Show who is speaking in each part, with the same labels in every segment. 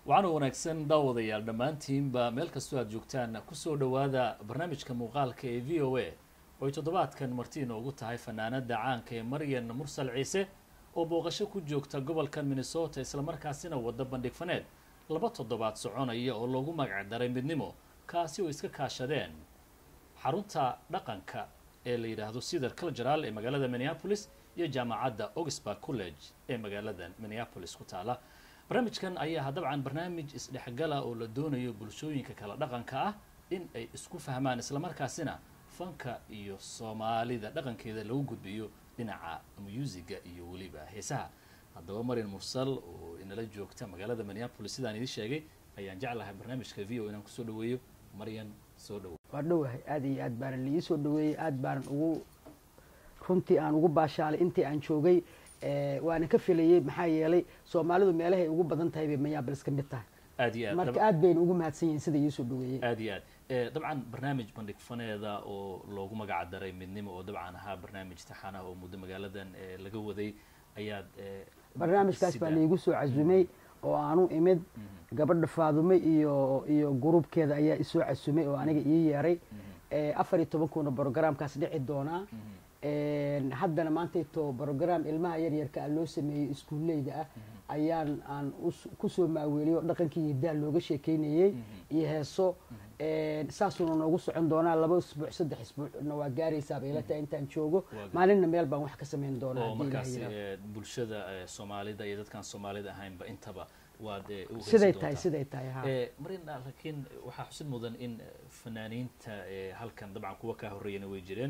Speaker 1: waxaana wanaagsan daawadayaal dhammaantiinba meel kastoo aad joogtaan kusoo dhowaada barnaamijka muuqaalka ee v o a oo ay toddobaadkan marti inoogu tahay fanaanada caanka ee maryan mursal ciise oo booqasho ku joogta gobolkan minnesota islamarkaasina wadda bandhig faneed laba toddobaad soconaya oo loogu magac daray midnimo kaasi oo iska kaashadeen xarunta dhaqanka ee la yidhaahdo cedar cultural ee magaalada minneapolis iyo jaamacadda augsburg college ee magaalada minneapolis ku taala barnaamijkan ayaa dabcan barnaamij isdhexgala oo la doonayo bulshooyinka kala dhaqanka ah in ay isku fahmaan islamarkaasina fanka iyo soomaalida dhaqankeeda lagu gudbiyo dhinaca musiga iyo weliba heesaha haddaba marian mursal oo inala joogta magaalada minneapolis sidaan idin sheegay ayaan jeclahay barnaamijka v o inaan kusoo dhaweeyo maryan soo dhawo
Speaker 2: waa dhowahay aad iyo aad baanan liii soo dhaweeyey aad baanan ugu runtii aan ugu baashaalay intii aan joogay waana ka filayey maxaa yeelay soomaalidu meelahay ugu badan tahay bay minneapolis ka mid tahay
Speaker 1: aad iyo aad
Speaker 2: marka aad bayna ugu mahadsan yihiin sida iisoo dhaweeyey
Speaker 1: aad iyo aad dabcan barnaamij bandhig faneeda oo loogu magac daray midnimo oo dabcan ahaa barnaamij taxanaha oo muddo magaaladan laga waday ayaad
Speaker 2: barnaamijkaas baa laigu soo casumay oo aanu imid gabadha faadume iyo iyo gruubkeeda ayaa isoo casumay oo aniga ii yeeray afar iyo tobankuuna brogramkaas dhici doonaa haddana maantayto brogram ilmaha yaryarka a loo sameeyey iskuulleyda ah ayaan aan kusoo maaweeliyay oo dhaqankii hidaa looga sheekeynayey iyo heeso saasuuna noogu socon doonaa laba isbuuc saddex isbuucna waa gaaraysaaba ila tahay intaan joogo maalinna meel baan wax ka samayn doonaa
Speaker 1: oo
Speaker 2: haddii
Speaker 1: markaas
Speaker 2: ilaah yidhaahdo.
Speaker 1: bulshada soomaalida iyo dadkaan soomaalida ahaynba intaba waad u heesi
Speaker 2: siday
Speaker 1: doontaa.
Speaker 2: tahay siday tahay ha
Speaker 1: marin laakiin waxaa xusid mudan in fanaaniinta halkan dabcan kuwa kaa horreeyana way jireen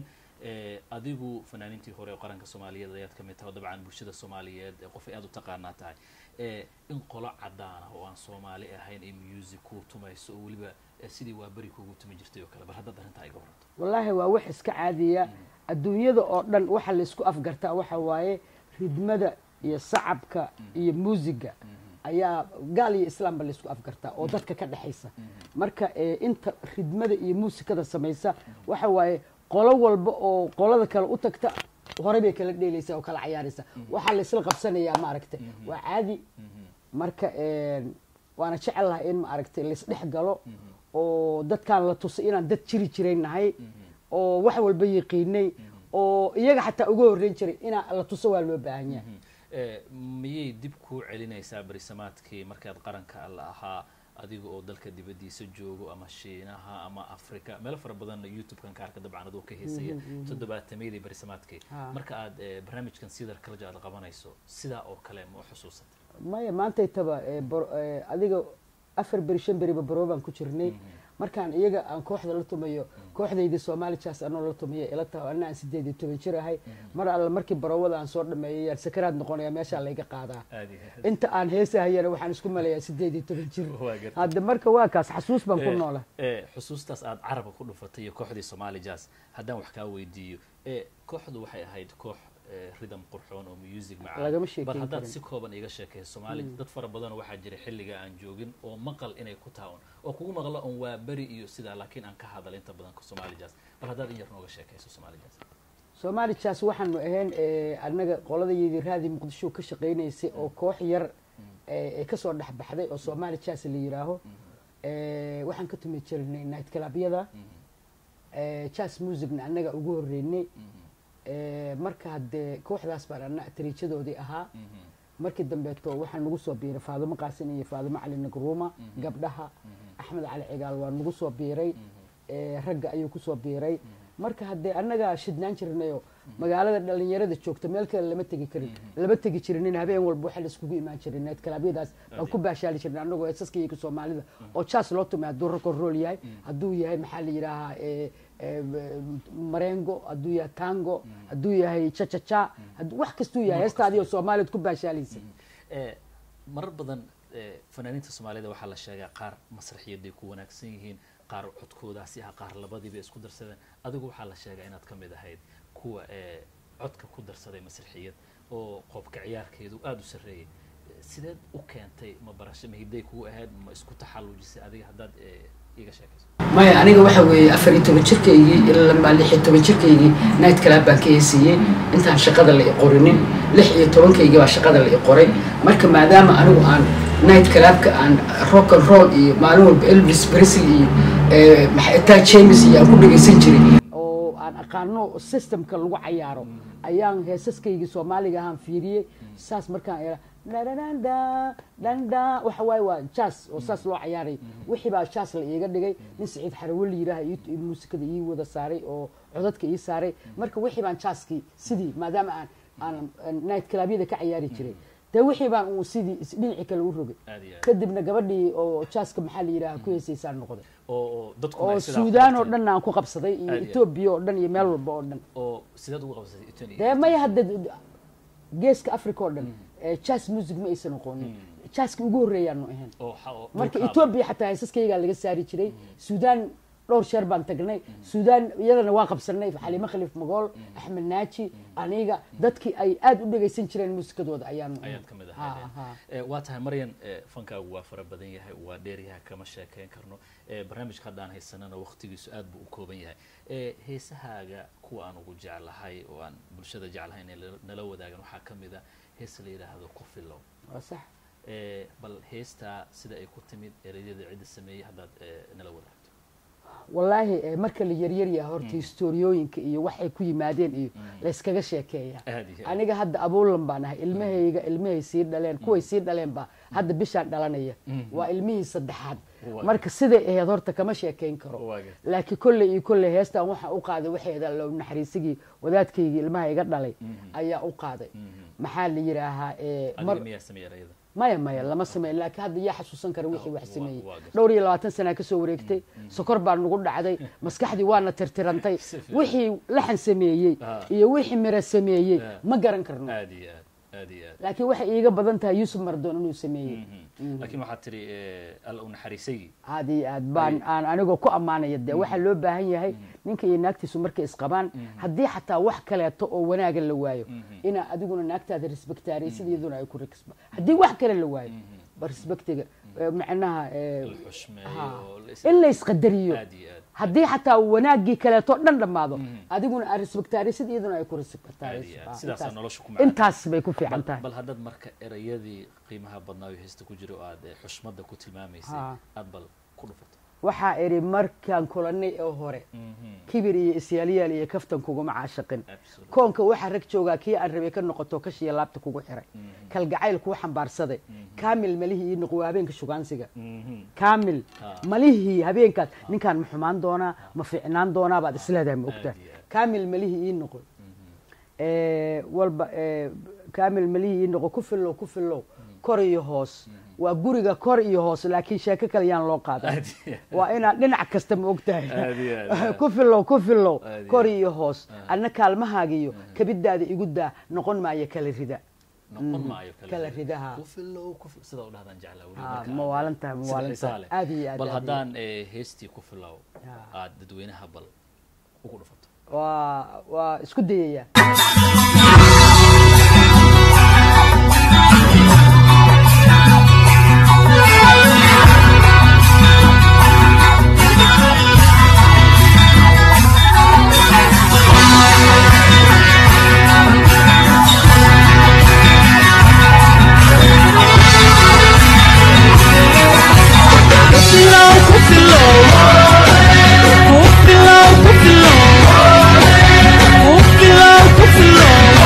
Speaker 1: adigu fanaaniintii hore oo qaranka soomaaliyeed ayaad ka mid tahay oo dabcan bulshada soomaaliyeed qof ay aad u taqaanaa tahay in qolo cadaan ah oo aan soomaali ahayn ay music ku tumayso oo weliba sidii waa beri kuugu tumi jirtay oo kale bal haddaad arrintaa iga waranto
Speaker 2: wallaahi waa wax iska caadiya adduunyada oo dhan waxa laysku afgartaa waxa waaye ridmada iyo sacabka iyo muusiga ayaa gaal iyo islaamba laysku afgartaa oo dadka ka dhexaysa marka eh, inta ridmada iyo muusikada samaysa waxa waaye qolo walba oo qolada kale u tagta hore bay kala dheelaysaa oo kala cayaaraysa waxaa laysla qabsanayaa maaragtay waa caadi marka waana jecel lahay in maaragtay laysdhex galo oo dadkaan la tusay inaan dad jiri jiray nahay oo wax walba yaqiinay oo iyaga xataa uga horreyn jiray inaa la tuso waa loo baahan yahay
Speaker 1: miyay dib kuu celinaysaa berisamaadkii markaad qaranka la ahaa adiga oo dalka dibaddiisa joogo ama shiinaha ama africa meelo fara badan youtube-kan ka arka dabcan adoo ka heesaya toddobaatameyadii berisamaadkii
Speaker 2: Ha.
Speaker 1: marka aad eh, barnaamijkan sidar kalja aad qabanayso sidaa oo kale ma u xusuusatay
Speaker 2: maya maantaytaba eh, bor- eh, adiga afar beri shan beriba baroobaan ku jirnay markaan iyaga aan kooxda la tumayo kooxdaydii soomaali jaas anoo la tumayo ila taho anna aan sideed iyo toban jir ahay mar alle markii baroowada aan soo dhameeyay yaan sakaraad noqonaya meeshaa layga qaadaa
Speaker 1: aad iyo aad
Speaker 2: inta aan heesahayana waxaan isku malayaa sideed iyo toban jir
Speaker 1: Waa gartay.
Speaker 2: hadda marka waa kaas xasuus baan ku
Speaker 1: Eh,
Speaker 2: noola
Speaker 1: eh, xusuustaas aad carabka ku dhufatay iyo kooxdii somali jazz haddaan wax kaa weydiiyo eh, kooxdu waxay ahayd koox eh, rhythm qurxoon oo music macaan
Speaker 2: Lagama sheekeyn
Speaker 1: bal haddaad
Speaker 2: karin.
Speaker 1: si kooban iga sheekayso soomaali dad fara badan waxaa jira xilliga aan joogin oo maqal inay ku taawan oo kugu maqlo on waa beri iyo sidaa laakiin aan ka hadal inta badan somali jazz bal haddaad in yar nooga sheekayso somali jazz
Speaker 2: soomaali jaas waxaanu ahayn eh, annaga qoladayadii raadii muqdisho ka shaqaynaysay oo koox yar eh, ee kasoo dhex baxday oo soomaali jaas la yidhaaho Eh, waxaan ka tumi jirnay night clubyada jazz musicna annaga ugu horreynay Eh, marka haddee kooxdaas baan anna tariijadoodii ahaa markii dambeeto waxaa nagu soo biiray faadumo qaasin iyo faadumo cali nagruuma gabdhaha axmed cali cigaal waa nagu soo biiray Eh, ragga ayuu kusoo biiray marka haddee annagaa shidnaan jirnayo magaalada dhalinyarada joogta meel kale lama tegi karin lama tegi jirinin habeen walba waxaa la iskugu imaan jiray night clubyadaas baan ku baashaali jirnay annagoo heesaska iyaga soomaalida oo jaas loo tumay hadduu rock and roll yahay hadduu yahay maxaa la yidhaahaa eh, eh, marengo hadduu yahay tango hadduu yahay chachacha hadduu- wax kastuu yahay heestaadii oo soomaaliad ku baashaalaysa
Speaker 1: Eh, marar badan eh, fanaaniinta soomaalida waxaa la sheegaa qaar masraxiyaday ku wanaagsan yihiin qaar codkoodaasi ah qaar labadiiba isku darsadeen adigu waxaa la sheegaa inaad ka mid ahayd kuwa eh, codka ku darsaday masraxiyad oo qoobka ciyaarkeedu aada u sarreeyay Eh, sideed u keentay ma barasho ma hidday kugu ahayd ma isku taxallujisay adiga haddaad eh, iga sheekayso
Speaker 2: maya aniga waxa weeye afar iyo toban jirkaygii ilaa lix iyo toban jirkaygii night club baan ka heesiiyey intaan shaqada la i qorinin lix iyo tobankaygii baa shaqada la i qoray marka maadaama anigu aan night clubka aan rock and roll iyo maalin walba elvis presley iyo eh, maxay taa james iyo aan ku dhegaysan jiray oo aan aqaano systemka lagu cayaaro ayaan heesaskaygii soomaaliga ahaan fiiriyey saas markaan era dhandanda dhanda waxa waaye waa jazz oo saas loo cayaaray wixii baa jazz la iiga dhigay nin saciid xarawe la yidhaaha ii- ii muusikada ii wada saaray oo codadka ii saaray marka wixii baan jazzkii sidii maadaama aan aan aan night clubyada ka cayaari jiray dee wixii baan uu sidii is- dhinacii kale u rogay
Speaker 1: aad iyo aad
Speaker 2: kadibna gabadhii oo jazzka maxaa la yidhaaha ku heesaysaan noqday
Speaker 1: oo oo dadku
Speaker 2: oo
Speaker 1: ay sidaa
Speaker 2: suudaan oo
Speaker 1: qabteen.
Speaker 2: dhan aan ku qabsaday iyo
Speaker 1: Aad iyo aad.
Speaker 2: etoobiya oo dhan iyo meel walba oo dhan
Speaker 1: oo sidaad ugu qabsatay Ethiopia?
Speaker 2: dee maya hadda geeska africa oo dhan eh, jazz music ma aysan aqoonin jazzka ugu horreeyaanu ahayn
Speaker 1: oo xa- oo
Speaker 2: marka
Speaker 1: dhulka-
Speaker 2: etoobiya xataa heesaskaygaa laga saari jiray suudaan dhowr sheer baan tagnay suudaan iyadana waa qabsanay xaliimo khaliif magool axmed naaji aniga dadkii ay aad u dhegaysan jireen muusikadooda ayaanu ahayn.
Speaker 1: ayaad ka mid
Speaker 2: Ha,
Speaker 1: ahayd
Speaker 2: ha.
Speaker 1: Eh, waa tahay maryan eh, fankaagu waa fara badan yahay waa dheeryahay kama sheekeyn karno Eh, barnaamijka haddaan haysanana waqtigiisu aad buu u kooban yahay Eh, heesahaaga kuwa aan ugu jeclahay oo aan bulshada jeclahay inay la- nala wadaagan waxaa ka mid a hees la yidhaahdo ku filow
Speaker 2: waa sax
Speaker 1: Eh, bal heestaa sida ay ku timid ereyada cidda sameeyey haddaad eh, nala wadaagto
Speaker 2: wallaahi eh, marka la yaryar yahay horta historiooyinka iyo waxay ku yimaadeen iyo layskaga sheekeeyaa
Speaker 1: aad iyo aad.
Speaker 2: aniga hadda abuulan baan ahay ilmahayga ilmahay sii dhaleen kuway sii dhaleen baa hadda bishaan dhalanaya waa ilmihii saddexaad
Speaker 1: Waa.
Speaker 2: marka siday ahayd horta kama sheekayn karo
Speaker 1: Waa gartay.
Speaker 2: laakiin kolley iyo kolley heestan waxaa u qaaday waxeeda low naxariisigii wadaadkaygii ilmaha iga dhalay ayaa u qaaday maxaa la yidhaahaa eh, mar
Speaker 1: adiga miyaa sameeyey ereyada
Speaker 2: maya maya lama sameyn laakiin hadda yaa xasuusan kara wixii wax
Speaker 1: waa-
Speaker 2: sameeyey
Speaker 1: waa gartay.
Speaker 2: dhowr iyo labaatan sanaa kasoo wareegtay sokor baa nagu dhacday maskaxdii waana tirtirantay
Speaker 1: Si fiican.
Speaker 2: wixii laxan sameeyey
Speaker 1: Ah.
Speaker 2: iyo wixii miro sameeyey
Speaker 1: Ah.
Speaker 2: ma garan karno
Speaker 1: aad iyo aad aad iyo aad
Speaker 2: laakiin waxay iiga badan tahay yuusuf mardoon inuu sameeyey
Speaker 1: laakiin waxaad tiri eh, alla u naxariisaygi
Speaker 2: aad iyo aad baan aan anigoo ku ammaanaya dee waxaa loo baahan yahay ninka iyo naagtiisu markay isqabaan haddii xataa wax kaleeto oo wanaaga la waayo inaa adiguna naagtaada respectaaraysid iyaduna ay ku resba haddii wax kale la waayo ba respectiga eh, macnaha eh,
Speaker 1: la xushmeeyo
Speaker 2: ha.
Speaker 1: oo la is-
Speaker 2: in la isqadariyo
Speaker 1: aad iyo aad
Speaker 2: haddii xataa wanaaggii kaleeto dhan dhammaado adiguna aad respectaaraysid iyaduna ay ku
Speaker 1: aad iyo aad
Speaker 2: respectaaraysid
Speaker 1: sidaasaa nolosha ku macaan
Speaker 2: intaas bay ku fiican tahay
Speaker 1: bal haddaad marka erayadii qiimaha badnaa oo heesta ku jira oo aad eh, xushmadda ku tilmaamaysay
Speaker 2: Ha.
Speaker 1: aad bal ku dhufato
Speaker 2: waxaa idhi markaan kulanay oo hore kibir iyo isyaalyaal iyo kaftan kuguma caashaqin
Speaker 1: Absolutely.
Speaker 2: koonka waxaa rag joogaa kii aan rabay ka noqoto kashiya laabta kugu xiray kalgacayl kuu xambaarsaday kaamil malihii ii noqo waa habeenka shugaansiga kaamil malihii habeenkaas ninkaan ma xumaan doonaa ma fiicnaan doonaa baad isleedahay ma ogtahay
Speaker 1: Aad iyo aad.
Speaker 2: kaamil malihii ii noqo Eh, walba eh, kaamil malihii ii noqo ku fillow ku fillow kor iyo hoos waa guriga kor iyo hoos laakiin sheeko kale yaan loo qaadan
Speaker 1: Aad iyo aad.
Speaker 2: waa inaad dhinac kasta ma ogtahay
Speaker 1: Aad iyo aad.
Speaker 2: ku fillow ku fillow
Speaker 1: Aad iyo
Speaker 2: kor
Speaker 1: aad.
Speaker 2: iyo hoos adna kaalmahaagiyo kabidaada igu daa noqon maayo kala rida
Speaker 1: noqon maayo
Speaker 2: kala ridaha.
Speaker 1: ku filow ku fil- sida u dhahdaan jeclaa weli
Speaker 2: Ah,
Speaker 1: marka
Speaker 2: ma
Speaker 1: aad-
Speaker 2: waalan tahay, ma
Speaker 1: sida
Speaker 2: waalan
Speaker 1: xiisaha
Speaker 2: tahay.
Speaker 1: leh.
Speaker 2: Aad iyo aad,
Speaker 1: bal
Speaker 2: aad iyo
Speaker 1: haddaan eh, heestii ku filow
Speaker 2: Ah.
Speaker 1: aad dadweynaha bal ugu dhufato
Speaker 2: waa waa isku dayaya
Speaker 3: Kufilo, kufilo, kufilo, kufilo,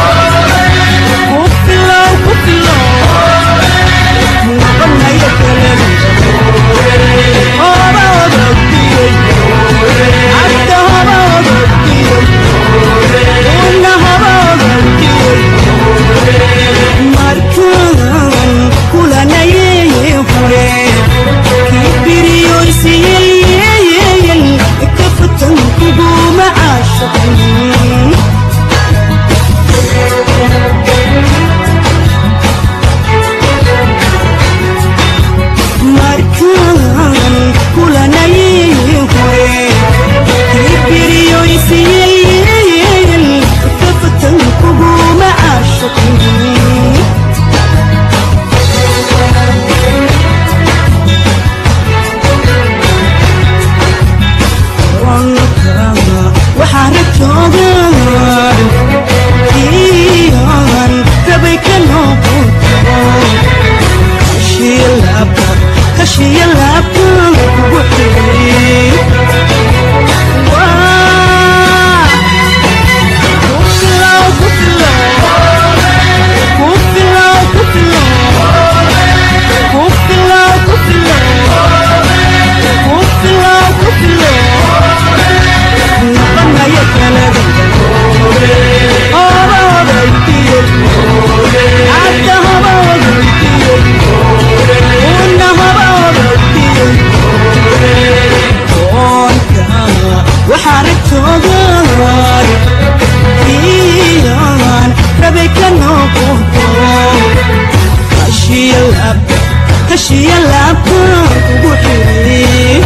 Speaker 3: laabtaan kugu xiri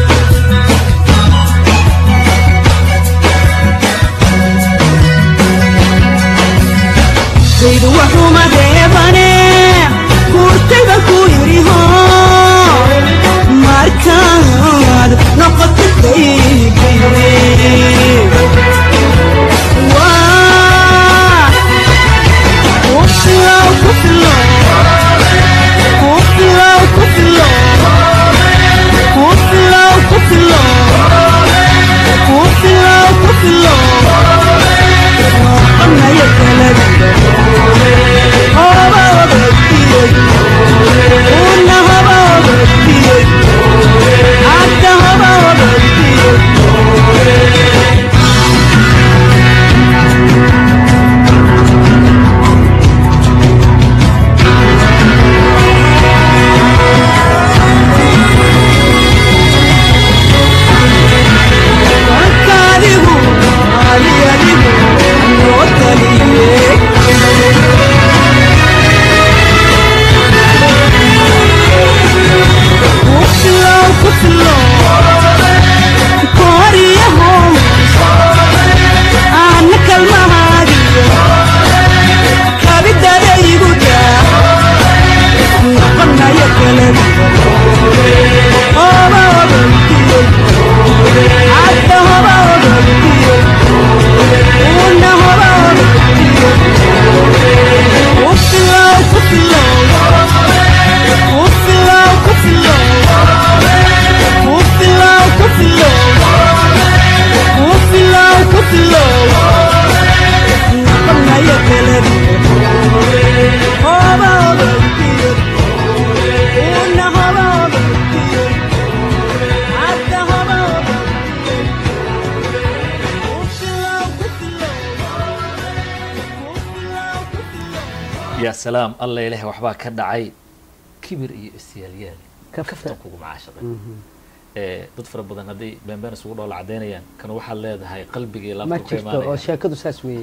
Speaker 3: saydu waxuma reebane kurtayda ku yidhi ho markaad noqoto daygayre waa kufilow kufilow kufilow kufilow kufilow kufilow kufilow kufilow noqonaya kala haba obadiyey una haba obadiyey hadda haba obadiyey markaadigu ali adigu noo taliyey kufilow kufilow kooriyaho aana kalmahaadiyo kabidada igu daa noqonaya kalabi hoba obadiyey hadda hoba obadiyey una hoba obadiyey kufilow kufilow kufilow kufilow kufilow kufilow kufilow kufilow noqonaya kalabi hoba obadiyey una hoba obadiyey hadda hoba obadiyey kufilow kufilow kufilow kufilow
Speaker 1: yaa salaam alla ilaah waxbaa ka dhacay kibir iyo isyaalyaal
Speaker 2: Kaftan.
Speaker 1: kaftan kugu macaashaqay ee dad fara badan hadday beenbeen isugu dhoola cadaynayaan kan waxaad leedahay qalbigii
Speaker 2: ma
Speaker 1: laabta ka
Speaker 2: jirto oo
Speaker 1: imaanaya
Speaker 2: sheekadu saas weeye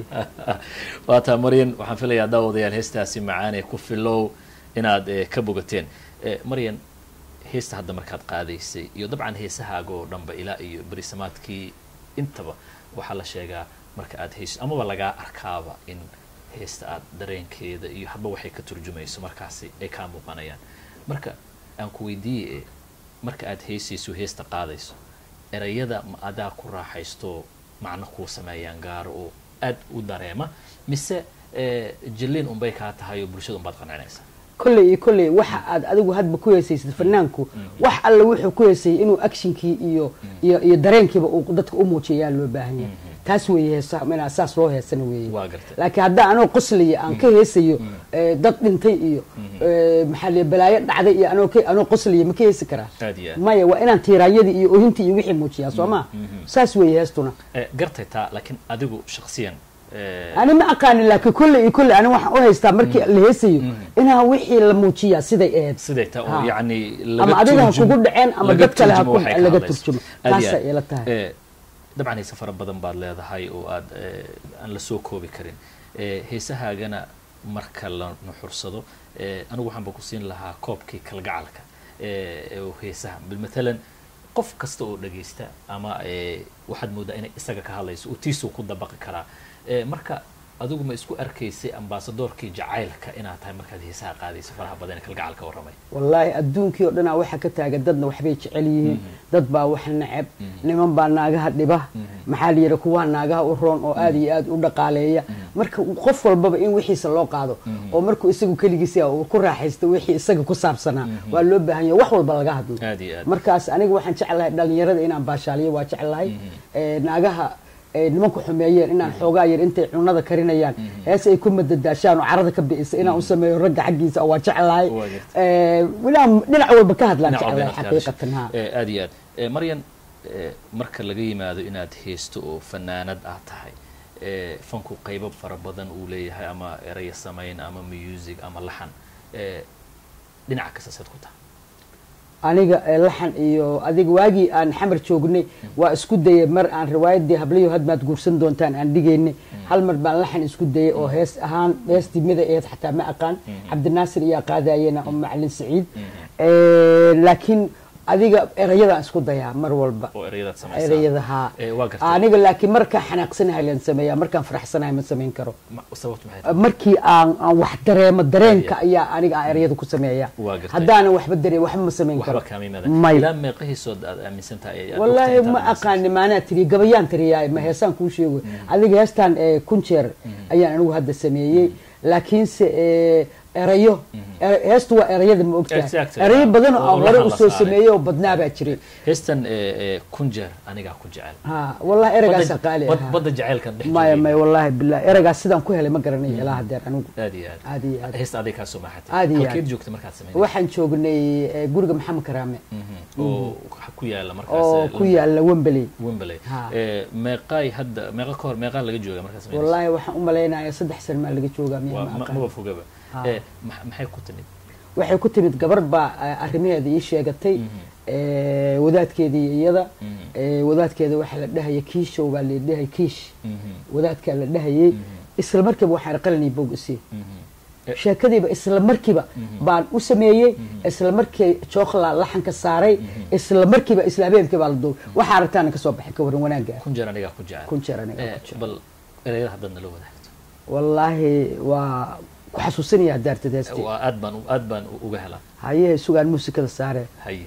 Speaker 1: waataa maryan waxaan filayaa daawadayaal heestaasi macaanee ku filow inaad eh, ka bogateen Eh, maryan heesta hadda markaad qaadaysay iyo dabcan heesahaaga oo dhanba ilaa iyo berisamaadkii intaba waxaa la sheegaa marka aad heeso amaba lagaa arkaaba in heesta aad dareenkeeda iyo hadba waxay ka turjumayso markaasi ay kaa muuqanayaan marka aan ku weydiiye marka aad heesayso heesta qaadayso erayada ma adaa ku raaxaysto macno kuu sameeyaan gaaro oo aad u dareema mise eh, jilliin unbay kaa tahay oo bulshada unbaad qancinaysaa
Speaker 2: kolley iyo kolley waxa aad adigu hadba ku heesaysid fanaanku wax alla wuxuu ku heesayay inuu actionkii iyo iyo iyo dareenkiiba uu dadka u muujiyo ayaa loo baahan yahay taas weeye heesaha inaa saas loo heesana weeye
Speaker 1: Waa gartay.
Speaker 2: laakiin haddaa anoo qoslaya aan ka heesayo eh, dad dhintay iyo eh, maxaa la balaayo dhacday iyo anoo ka- anoo qoslaya ma ka heesi karaa
Speaker 1: Aad iyo aad.
Speaker 2: maya waa inaan tiiraanyadii iyo ohintii iyo wixii muujiyaa soo ma saas weeye heestuna
Speaker 1: Eh, gartay taa laakiin adigu shaksiyan eh,
Speaker 2: ani ma aqaanin laakiin kolley iyo kolley ani waxaan u haystaa markii la heesayo inaa wixii la muujiyaa siday ahayd
Speaker 1: siday taa oo
Speaker 2: Ha.
Speaker 1: yacni
Speaker 2: Ama adiga ha kugu dhaceen ama
Speaker 1: laga
Speaker 2: dad kale ha
Speaker 1: turjumo
Speaker 2: ku-
Speaker 1: waxay ka
Speaker 2: laga
Speaker 1: hadlayso.
Speaker 2: turjumo.
Speaker 1: Aad iyo
Speaker 2: Taasay
Speaker 1: aad.
Speaker 2: ila tahay.
Speaker 1: Eh, dabcan heese fara badan baad leedahay oo aad eh, aan la soo koobi karin Eh, heesahaagana marka la nuxursado eh, anigu waxaanba ku siin lahaa koobkii kalgacalka eh, oo heesaha bil matalan qof kasta oo dhagaysta ama eh, waxaad moodaa inay isaga ka hadlayso oo tiisuu ku dabaqi karaa Eh, marka adigu ma isku arkaysay ambasadoorkii jacaylka inaad tahay markaad heesaha qaadayso faraha badan ee kalgacalka warramay
Speaker 2: wallaahi adduunkii oo dhanaa waxaa ka taagan dadna waxbay jecel yihiin dad baa wax neceb niman baa naagaha dhiba maxaa la yidhi kuwaa naagaha u roon oo aad iyo aad u dhaqaaleeya marka qof walbaba in wixiisa loo qaado oo markuu isagu keligiisa uu ku raaxaysto wixii isaga ku saabsanaa waa loo baahan yahay wax walba laga hadlo
Speaker 1: aad iyo aad
Speaker 2: markaas aniga waxaan jeclahay dhalinyarada inaan baashaaliyo waa jeclahay Eh, naagaha eh, nimanku xumeeyeen inaan xoogaa yar intay cunada karinayaan hees ay ku madadaashaan oo carada ka bi'isa inaan u sameeyo ragga xaggiisa waa jeclahay
Speaker 1: Waa gartay.
Speaker 2: Eh, inaan dhinac walba ka hadlaan
Speaker 1: Dhinac walba
Speaker 2: jeclahay
Speaker 1: inaad ka hadasho.
Speaker 2: xaqiiqatan ha
Speaker 1: Eh, aad iyo aad Eh, maryan eh, marka laga yimaado inaad heesto oo fanaanad aad tahay eh, fanku qaybo fara badan uu leeyahay ama eraya samayn ama music ama laxan Eh, dhinaca kastaseed ku tahay
Speaker 2: aniga eh, laxan iyo adiga waagii aan xamar joognay waa isku dayay mar aan riwaayadii hablayo hadmaad guursan doontaan aan dhigaynay hal mar baan laxan isku dayay oo hees ahaan heestii mida aheed xataa ma aqaan cabdinaasir iyaa qaadayena oo macalin saciid Eh, laakiin adiga erayadaan isku dayaa mar walba
Speaker 1: oo ereyadaad samaysaa
Speaker 2: erayada haa
Speaker 1: Eh, waa gartay
Speaker 2: aniga laakiin markaan xanaaqsanahay laan sameeyaa markaan faraxsanahay ma samayn karo
Speaker 1: Ma- sababtu maxay tahay
Speaker 2: markii aan aan wax dareemo dareenka ayaa aniga aan erayada ku sameeya
Speaker 1: Waa gartay.
Speaker 2: haddaanan waxba dareen waxba ma samayn karo
Speaker 1: waxba kaama yimaada
Speaker 2: may
Speaker 1: ilaa meeqahiisood aad aaminsan tahay ay- aad
Speaker 2: wallaahi
Speaker 1: ogtahay
Speaker 2: ma
Speaker 1: intaad
Speaker 2: aqaani maanaa tiriya gabayaan tiriyaa ma heesaan kuu sheego adiga heestan eh, kun jeer ayaan anigu hadda sameeyey laakiinse eh, erayo er- heestu waa erayada ma ogtahay
Speaker 1: Exactly.
Speaker 2: erayo badan oo
Speaker 1: Oo
Speaker 2: aan
Speaker 1: lahan
Speaker 2: hore
Speaker 1: la
Speaker 2: usoo
Speaker 1: saaray.
Speaker 2: sameeyey oo badnaa baa jiray
Speaker 1: heestan eh, eh, kun jeer anigaa ku jecel
Speaker 2: ha wallahi eragaasa
Speaker 1: Badda-
Speaker 2: qaali
Speaker 1: bad-
Speaker 2: ahaa
Speaker 1: badda jacaylkan dhex
Speaker 2: maya
Speaker 1: joogay.
Speaker 2: maya wallahi bilah eragaas sidaan ku helay ma garanayo ilaa hadeer anigu
Speaker 1: aad iyo aad
Speaker 2: aad iyo aad
Speaker 1: heesta aday kaa soo maxatay
Speaker 2: Aad iyo
Speaker 1: halkeed
Speaker 2: aad.
Speaker 1: joogta markaad samayn
Speaker 2: waxaan joognay eh, guriga maxamed karaame
Speaker 1: oo ku yaala markaas
Speaker 2: oo
Speaker 1: eh,
Speaker 2: ku yaala wembley
Speaker 1: Wembley
Speaker 2: Ha.
Speaker 1: Eh, meeqaay hadda meeqa ka hor meeqaa laga jooga markaad samaynayso?
Speaker 2: wallahi waxaan u malaynayaa saddex sano maa laga joogaa miyaa
Speaker 1: waa
Speaker 2: ma
Speaker 1: ma-
Speaker 2: aqaan
Speaker 1: maba fogaba
Speaker 2: Ha.
Speaker 1: Eh, ma- maxay ku timid
Speaker 2: waxay ku timid gabar baa eh, arrimaheeda ii sheegatay eh, wadaadkeeda iyo iyada eh, wadaadkeeda waxaa la dhahaya kiishow baa la dhahay kiish wadaadkaa la dhahayay isla markiiba waxaan qalinay bog isii sheekadiiba isla markiiba baan u sameeyey isla markii jookla laxanka saaray isla markiiba isla habeenkii baa la duubay waxaa aragtaana kasoo baxay ka waran wanaagga
Speaker 1: kun jeer anigaa ku jecel
Speaker 2: kun jeer aniga
Speaker 1: Eh,
Speaker 2: ku jecel.
Speaker 1: bal ereyada haddaad nala wadaagto
Speaker 2: wallaahi waa ku xasuusinayaa daartad heesti
Speaker 1: waa aad baan u- aad baan u- uga helaa
Speaker 2: hayehe sugaan muusikada saare
Speaker 1: haye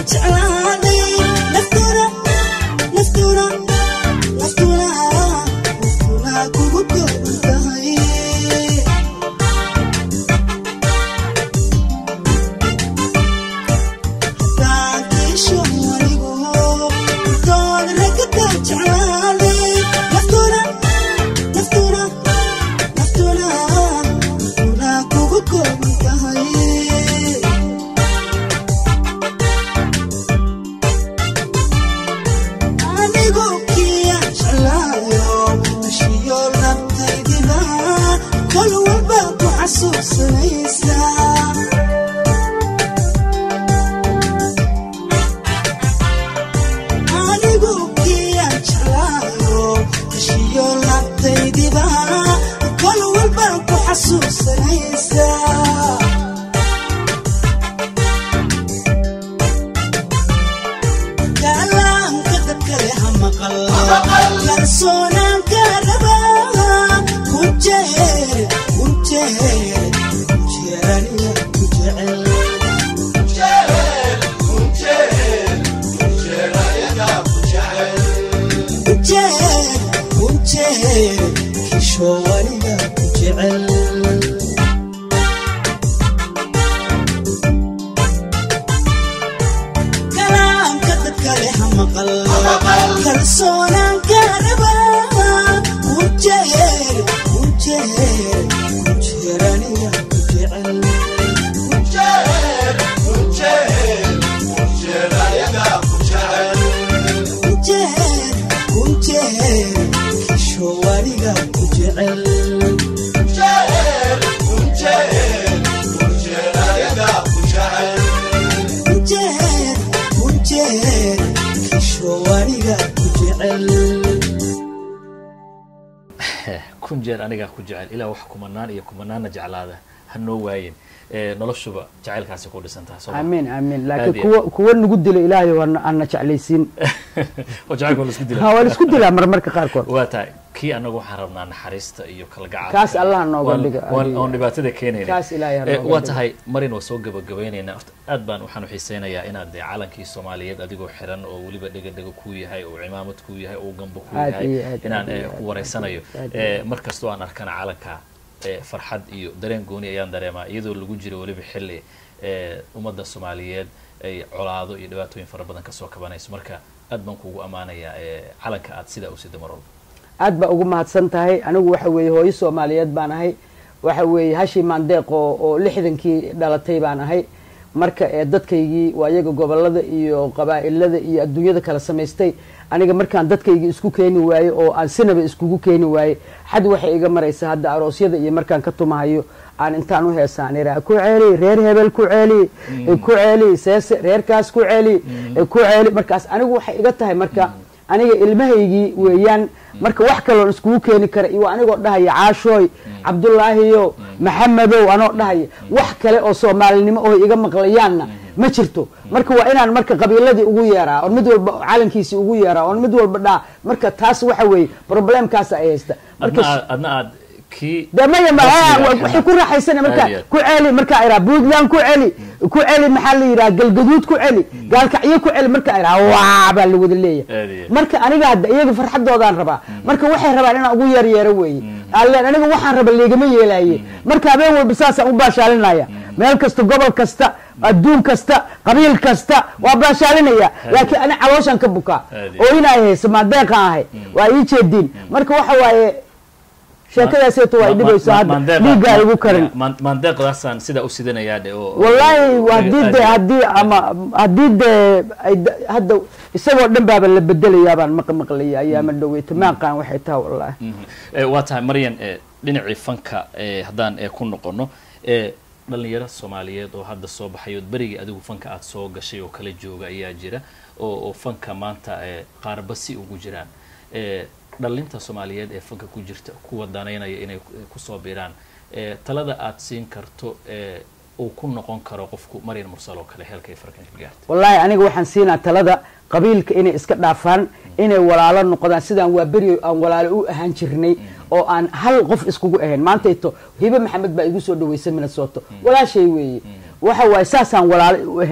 Speaker 3: jeclaaday naftuna naftuna naftuna naftuna kugu kooban tahay taankiisho anigu dood ragada jeclaaday naftuna naftuna naftuna naftuna kugu kooban tahay anigu kiya jeclaayo heshiyo nabtaydiba kol walba ku xasuusanaysaa anigu kiya jeclaayo heshiyo nabtaydiba kol walba ku xasuusanaysaa kalaamka dadkale ha maqal kalsoonaanka rabaa ku jeer ku jeer ku jeeraniya ku jecel ku jeer ku jeer kishowaniga ku jecel kalaamka dadkale ha maqal kalsoonaanka rabaa ku jeer ku jeer ku jeeraniga ku jecel ku jeer ku jeer kishowaniga ku jecel ku jeer ku jeer kishowaniga ku jecel
Speaker 1: kun jeer anigaa ku jecel ilaa wax kumanaan iyo kumanaanna jeclaada ha noo waayin Eh, noloshuba jacaylkaasi ku dhisan tahay sooma
Speaker 2: amiin amiin
Speaker 1: Aad
Speaker 2: laakiin
Speaker 1: iyo
Speaker 2: kuwa kuwa nagu dilo ilaahay waa ana jeclaysiin
Speaker 1: oo jacaylka waa la isku
Speaker 2: ha
Speaker 1: dila
Speaker 2: waa la isku dilaa marmarka qaarkood
Speaker 1: waa tahay kii anagu waxaan rabnaa naxariista iyo kalgacalka
Speaker 2: Kaas Allah nooga
Speaker 1: Waan-
Speaker 2: dhiga,
Speaker 1: waan-
Speaker 2: adiga.
Speaker 1: oon dhibaatada keenayna
Speaker 2: Kaas Ilaahay ha
Speaker 1: Eh,
Speaker 2: nooga
Speaker 1: waa
Speaker 2: dhiga.
Speaker 1: tahay marin waa soo gabagabaynaynaa Horta aad baan waxaan xiiseynayaa inaad dee calankii soomaaliyeed adigoo xiran oo weliba dhega-dhega ku yahay oo cimaamad ku yahay oo gambo ku
Speaker 2: Aad
Speaker 1: yahay
Speaker 2: iyo aad,
Speaker 1: inaan
Speaker 2: aad iyo
Speaker 1: eh,
Speaker 2: aad,
Speaker 1: ku wareysanayo
Speaker 2: aad iyo
Speaker 1: Eh, mar kastoo aan arkana calanka eh, farxad iyo dareen gooni ayaan dareemaa iyadoo lagu jiro weliba xilli eh, ummadda soomaaliyeed ay colaado iyo dhibaatooyin fara badan kasoo kabanayso marka aad baan kuugu ammaanayaa eh, calanka aad sidaa u sida mar walba
Speaker 2: aad baa ugu mahadsan tahay anigu waxa weeye hooyo soomaaliyeed baan ahay waxa weeye hashi maandeeq oo oo lixdankii dhalatay baan ahay marka ee dadkaygii waa iyaga gobolada iyo qabaa'ilada iyo adduunyada kala samaystay aniga markaan dadkaygii isku keeni waaye oo aan sinaba iskugu keeni waaye xad waxay iga maraysa hadda aroosyada iyo markaan ka tumahayo aan intaan u heesaan iraa ku celi reer hebel ku celi ku celi seese reerkaas ku celi ku celi markaas anigu waxay iga tahay marka aniga ilmahaygii weeyaan marka wax kaloon iskugu keeni kara iyo anigoo dhahaya caashooy cabdulaahiyo maxamedow anoo dhahaya wax kale oo soomaalinimo oo iga maqlayaanna ma jirto marka waa inaan marka qabiiladii ugu yeeraa oon mid walba calankiisii ugu yeeraa oon mid walba dhaa marka taas waxa weeye problemkaasa ay haysta
Speaker 1: adna
Speaker 2: marka
Speaker 1: aad adna aad kii
Speaker 2: de maya ma
Speaker 1: Rasmiga ah.
Speaker 2: waxay ku raaxaysana marka
Speaker 1: Aad iyo aad.
Speaker 2: ku celi markaa iraa puntland ku celi ku celi maxaa la yidhaha galgaduud ku celi gaalkacyo ku celi markaa iraa waa baa la wada
Speaker 1: Aad iyo
Speaker 2: leeyahay
Speaker 1: aad.
Speaker 2: marka aniga hadda iyaga farxadoodaan rabaa marka waxay rabaan inaan ugu yeer yeero weeye alleen aniga waxaan raba leegama yeelaaye marka habeen walba saasaan u baashaalinaya meel kasta gobol kasta adduun kasta qabiil kasta waa baashaalinaya laakiin ani calooshaan ka bukaa
Speaker 1: Aad iyo
Speaker 2: oo inay hayso maadeeqaan ahay waa ii jeediin marka waxa waaye sheekadaaseeto waa idhibayso hadda dhiiggaa igu karin
Speaker 1: maandeeqdaasaan sidaa u sidanayaa dhe oo
Speaker 2: wallaahi haddii de haddii ama haddii de ay da- hadda isagoo dhan baaba la bedelayaa baan maq maqlaya ayaama dhoweyta maaqaan waxay tahay wallaahi
Speaker 1: waa tahay maryan eh, dhinacii fanka eh, haddaan eh, ku noqono eh, dhalinyaro soomaaliyeed oo hadda soo baxay oo berigii adigu fanka aad soo gashay oo kala jooga ayaa jira oo oo fanka maanta eh, qaarba si ugu jiraan Eh, dhalinta soomaaliyeed ee fanka ku jirta kuwa danaynaya inay ku- kusoo biiraan eh, talada aad siin karto eh, uu ku noqon karo qofku maryan mursal oo kale heelkay farkan ka gaartay
Speaker 2: wallaahi aniga waxaan siinaa talada qabiilka inay iska dhaafaan inay walaalo noqdaan sidaan waa beri aan walaalo u ahaan jirnay oo aan hal qof iskugu ahayn maantayto hibe maxamed baa igu soo dhaweysay minnesota walaashay weeye waxa waaye saasaan walaalo u ahayn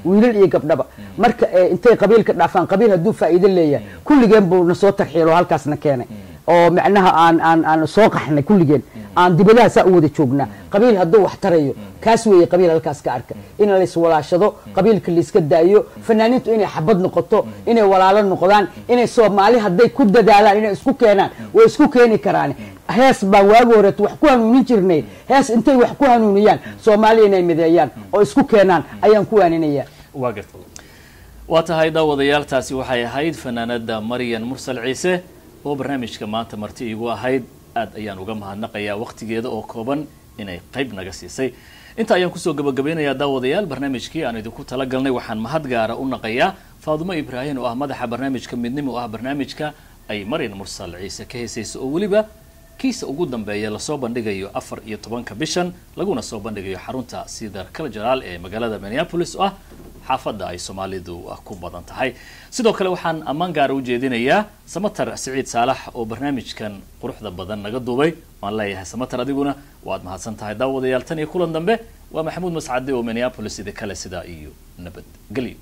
Speaker 2: wiilal iyo gabdhaba marka eh, intay qabiilka dhaafaan qabiil hadduu faa'iido leeyahay kulligeen buu na soo tarxiilo halkaasna keenay oo macnaha aan aan aan soo qaxnay kulligeen aan dibadaha saa u wada joognaa qabiil hadduu wax tarayo kaas weeye qabiil halkaas ka arka in la iswalaashado qabiilka la iska daayo fanaaniintu inay xabad noqoto inay walaalo noqdaan inay soomaali hadday ku dadaalaan inay isku keenaan way isku keeni karaan hees baan waagi horeeto wax ku hanuunin jirnay hees intay wax ku hanuuniyaan soomaali inay mideeyaan oo isku keenaan ayaan ku waaninaya
Speaker 1: waa garta waa tahay daawadayaal taasi waxay ahayd fanaanada maryan mursal ciise oo barnaamijka maanta marti iigu ahayd aad ayaan uga mahadnaqayaa waqtigeeda oo kooban inay qayb naga siisay inta ayaan kusoo gabagabeynayaa daawadayaal barnaamijkii aan idinku talagalnay waxaan mahad gaara u naqayaa faadumo ibraahim oo ah madaxa barnaamijka midnimo oo ah barnaamijka ay maryan mursal ciise ka heesayso oo weliba kiisa ugu dambeeya lasoo bandhigayo afar iyo tobanka bishan laguna soo bandhigayo xarunta cedar cultural ee magaalada minneapolis oo ah xaafadda ay soomaalidu ah ku badan tahay sidoo kale waxaan ammaan gaara u jeedinayaa samatar siciid saalax oo barnaamijkan quruxda badan naga duubay waan leeyahay samatar adiguna waad mahadsan tahay daawadayaal tan iyo kulan dambe waa maxamuud mascade oo minneapolis idi kale sidaa iyo nabadgelyo